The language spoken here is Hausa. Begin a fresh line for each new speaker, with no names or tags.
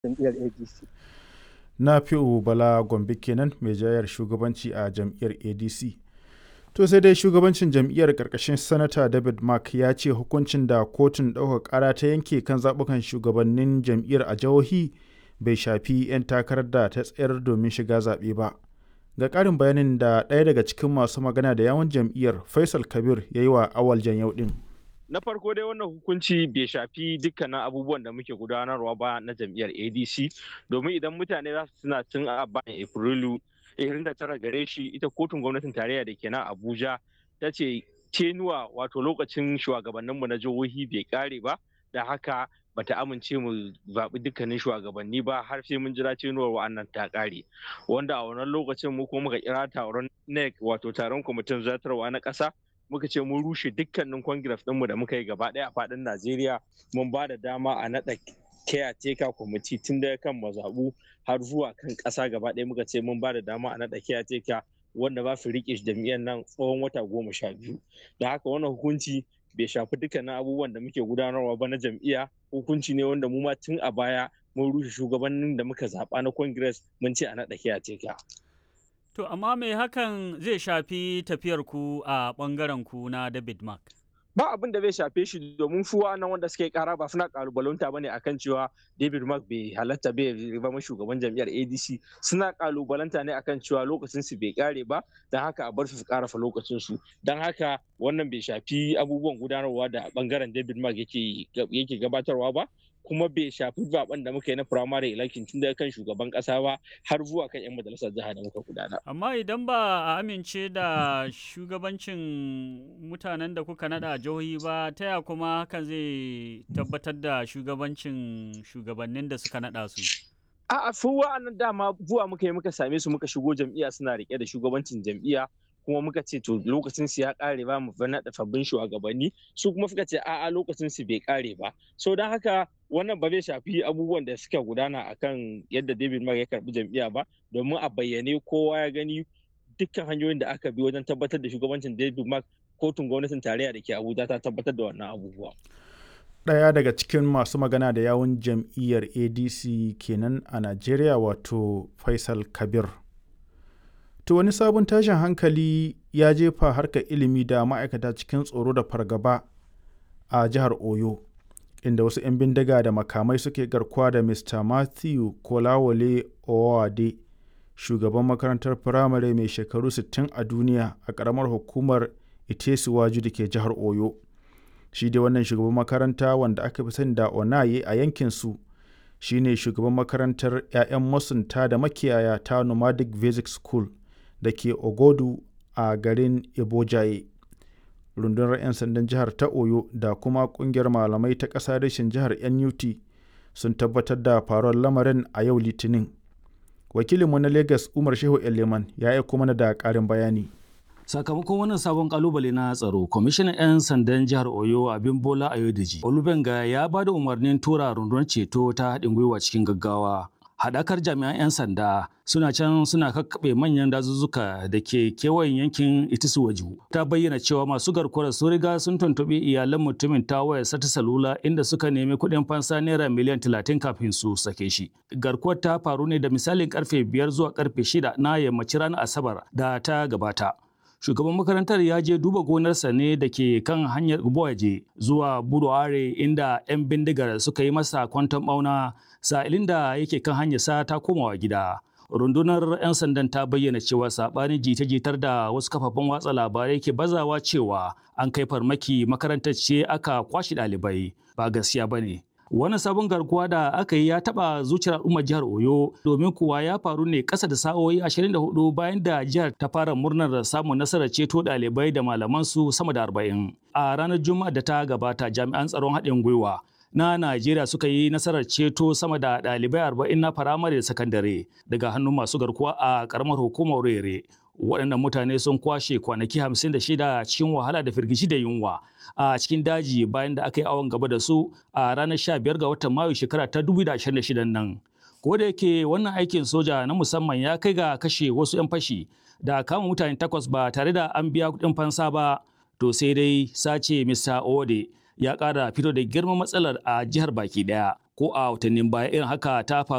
jam'iyyar adc
na fi'u bala gombe kenan mai jayar shugabanci a jam'iyyar adc to sai dai shugabancin jam'iyyar karkashin sanata david mark ya ce hukuncin da kotun ɗaukar ƙara ta yanke kan zaɓukan shugabannin jam'iyyar a jihohi bai shafi 'yan takarar da ta tsayar domin shiga zaɓe ba ga ƙarin bayanin da ɗaya daga cikin masu magana da yawon jam'iyyar faisal kabir ya yi wa awal yau ɗin.
na farko dai wannan hukunci bai shafi dukkanin abubuwan da muke gudanarwa ba na jam'iyyar adc domin idan mutane za su suna tun a bayan afrilu 29 gare shi ita kotun gwamnatin tarayya da ke nan abuja ta ce tenuwa wato lokacin shugabanninmu na jihohi bai kare ba da haka bata amince mu zaɓi dukkanin shugabanni ba har sai mun jira tenuwar wa'annan ta ƙare wanda a wannan lokacin mu kuma muka kira taron nec wato taron kwamitin zartarwa na ƙasa muka ce mun rushe dukkanin congress ɗinmu da muka yi gaba ɗaya a faɗin najeriya mun ba da dama a naɗa caretaker kwamiti tun daga kan mazaɓu har zuwa kan ƙasa gaba ɗaya muka ce mun ba da dama a naɗa caretaker wanda ba su riƙe jam'iyyar nan tsawon wata goma sha biyu da haka wannan hukunci bai shafi dukkanin abubuwan da muke gudanarwa ba na jam'iyya hukunci ne wanda mu ma tun a baya mun rushe shugabannin da muka zaɓa na congress mun ce a naɗa caretaker
To, amma me hakan zai shafi tafiyar ku a ɓangaren ku na David Mark?
Ba abin da zai shafe shi domin su nan wanda suke kara ba suna kalubalanta bane akan cewa David Mark bai halatta bai zama shugaban jam'iyyar ADC suna kalubalanta ne akan cewa lokacin su bai kare ba don haka a bar su su karafa lokacin su don haka wannan bai shafi abubuwan gudanarwa da bangaren David Mark yake yake gabatarwa ba kuma bai shafi zaben da muka yi na primary election tun daga kan shugaban kasa ba har zuwa kan 'yan majalisar jiha da muka gudana.
Amma idan ba a amince da shugabancin mutanen da kuka nada jihohi ba ta ya kuma hakan zai tabbatar da shugabancin shugabannin da suka nada su.
A'a su wa'annan dama zuwa muka yi muka same su muka shigo jam'iyya suna rike da shugabancin jam'iyya kuma muka ce to lokacin su ya kare ba mu naɗa sabbin shugabanni su kuma suka ce a'a lokacin su bai kare ba so don haka wannan ba zai shafi abubuwan da suka gudana akan yadda David Mark ya karbi jam'iyya ba domin a bayyane kowa ya gani dukkan hanyoyin da aka bi wajen tabbatar da shugabancin David Mark kotun gwamnatin tarayya da ke Abuja ta tabbatar da wannan abubuwa.
Ɗaya daga cikin masu magana da yawun jam'iyyar ADC kenan a Najeriya wato Faisal Kabir. To wani sabon tashin hankali ya jefa harkar ilimi da ma'aikata cikin tsoro da fargaba a jihar Oyo, inda wasu 'yan bindiga da makamai suke garkuwa da Mr. Matthew Kolawole Owade, shugaban makarantar firamare mai shekaru 60 a duniya a ƙaramar hukumar Itesuwaju da ke jihar Oyo. Shi dai wannan shugaban makaranta wanda aka fi sani da Onaye a yankinsu. shi ne shugaban makarantar 'ya'yan masunta da makiyaya ta Nomadic Basic School. da ke ogodu a garin ibojaye rundunar 'yan sandan jihar ta oyo da kuma kungiyar malamai ta ƙasa rashin jihar nut sun tabbatar da faruwar lamarin a yau litinin wakilinmu na lagos umar shehu eleman ya aiko mana da ƙarin bayani
sakamakon wannan sabon kalubale na tsaro kwamishinan 'yan sandan jihar oyo abin bola ayodeji olubenga ya ba da umarnin tura rundunar ceto ta haɗin gwiwa cikin gaggawa haɗakar jami'an 'yan sanda suna can suna kakkaɓe manyan dazuzzuka da ke kewayen yankin itisuwaju ta bayyana cewa masu garkuwar sun riga sun tuntuɓi iyalan mutumin ta wayar sata salula inda suka nemi kuɗin fansa naira miliyan talatin kafin su sake shi garkuwar ta faru ne da misalin karfe biyar zuwa karfe shida na yammacin ranar asabar da ta gabata shugaban makarantar ya je duba gonarsa ne da ke kan hanyar Boyaje zuwa Buduare inda 'yan bindigar suka yi masa kwanton bauna sa'ilin da yake kan hanyarsa ta komawa gida. Rundunar 'yan sandan ta bayyana cewa saɓanin jita-jitar da wasu kafafen watsa labarai ke bazawa cewa an kai farmaki makarantar ce aka kwashe ɗalibai ba gaskiya ba ne. Wannan sabon garkuwa da aka yi ya taɓa zuciyar al'ummar jihar Oyo domin kuwa ya faru ne ƙasa da sa'o'i 24 bayan da jihar ta fara murnar samun nasarar ceto ɗalibai da malamansu sama da 40. A ranar Juma'a da ta gabata jami'an tsaron haɗin gwiwa na Najeriya suka yi nasarar ceto sama da ɗalibai 40 na firamare da sakandare daga hannun masu garkuwa a ƙaramar hukumar Rere. waɗannan mutane sun kwashe kwanaki 56 cikin wahala da firgici da yunwa a cikin daji bayan da aka yi awon gaba da su a ranar 15 ga watan mayu shekara ta 2026 nan ko da yake wannan aikin soja na musamman ya kai ga kashe wasu 'yan fashi da kama mutane takwas ba tare da an biya kuɗin fansa ba to sai dai sace Mr. Ode ya ƙara fito da girman matsalar a jihar baki ɗaya ko a watannin baya irin haka ta faru